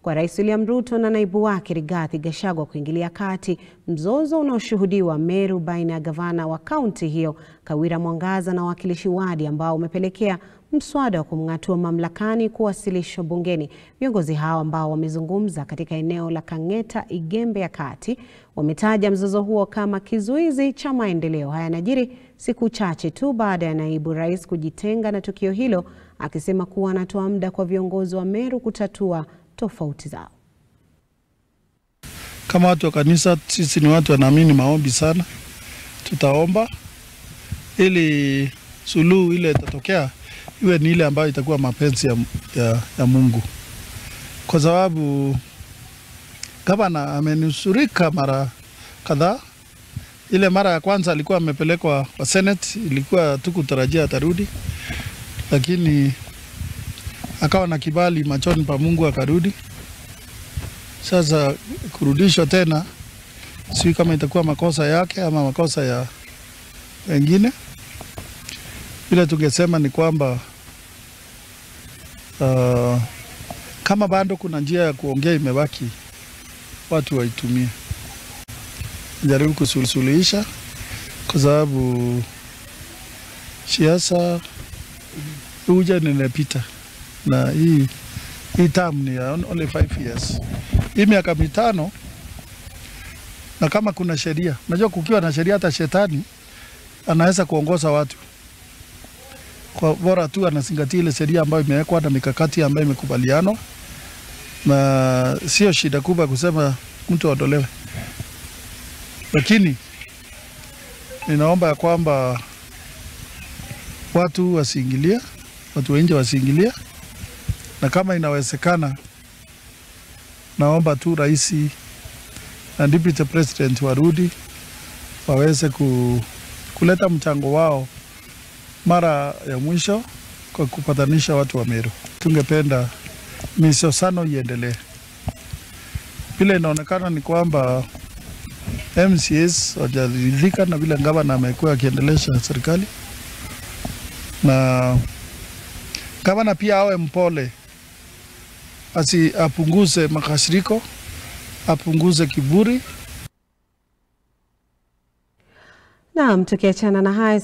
kwa Rais William Ruto na naibu wake Rigathi Gachagua kuingilia kati mzozo unaoshuhudiwa Meru baina ya gavana wa kaunti hiyo Kawira Mwangaza na wawakilishi wadi ambao umepelekea mswada wa kumng'atua mamlakani kuwasilishwa bungeni. Viongozi hao ambao wamezungumza katika eneo la Kang'eta, Igembe ya Kati, wametaja mzozo huo kama kizuizi cha maendeleo. Haya yanajiri siku chache tu baada ya naibu rais kujitenga na tukio hilo, akisema kuwa anatoa muda kwa viongozi wa Meru kutatua tofauti zao. Kama watu wa kanisa, sisi ni watu wanaamini maombi sana. Tutaomba ili suluhu ile itatokea iwe ni ile ambayo itakuwa mapenzi ya, ya, ya Mungu, kwa sababu gavana amenusurika mara kadhaa. Ile mara ya kwanza alikuwa amepelekwa kwa Senate, ilikuwa tukutarajia atarudi, lakini akawa na kibali machoni pa Mungu akarudi. Sasa kurudishwa tena, sijui kama itakuwa makosa yake ama makosa ya wengine. Vile tungesema ni kwamba uh, kama bado kuna njia ya kuongea imebaki, watu waitumie, jaribu kusuluhisha, kwa sababu siasa huja ninapita, na hii hii term ni ya only five years, hii miaka mitano. Na kama kuna sheria, unajua kukiwa na sheria, hata shetani anaweza kuongoza watu kwa bora tu anazingatia ile sheria ambayo imewekwa na mikakati ambayo imekubalianwa, na sio shida kubwa kusema mtu aondolewe, lakini ninaomba ya kwamba watu wasiingilia, watu wa nje wasiingilia, na kama inawezekana, naomba tu rais na deputy president warudi waweze ku, kuleta mchango wao mara ya mwisho kwa kupatanisha watu wa Meru. Tungependa misosano iendelee. Vile inaonekana ni kwamba MCAs wajaridhika na vile gavana amekuwa akiendelesha serikali, na gavana pia awe mpole, asi apunguze makasiriko, apunguze kiburi. Naam, tukiachana na haya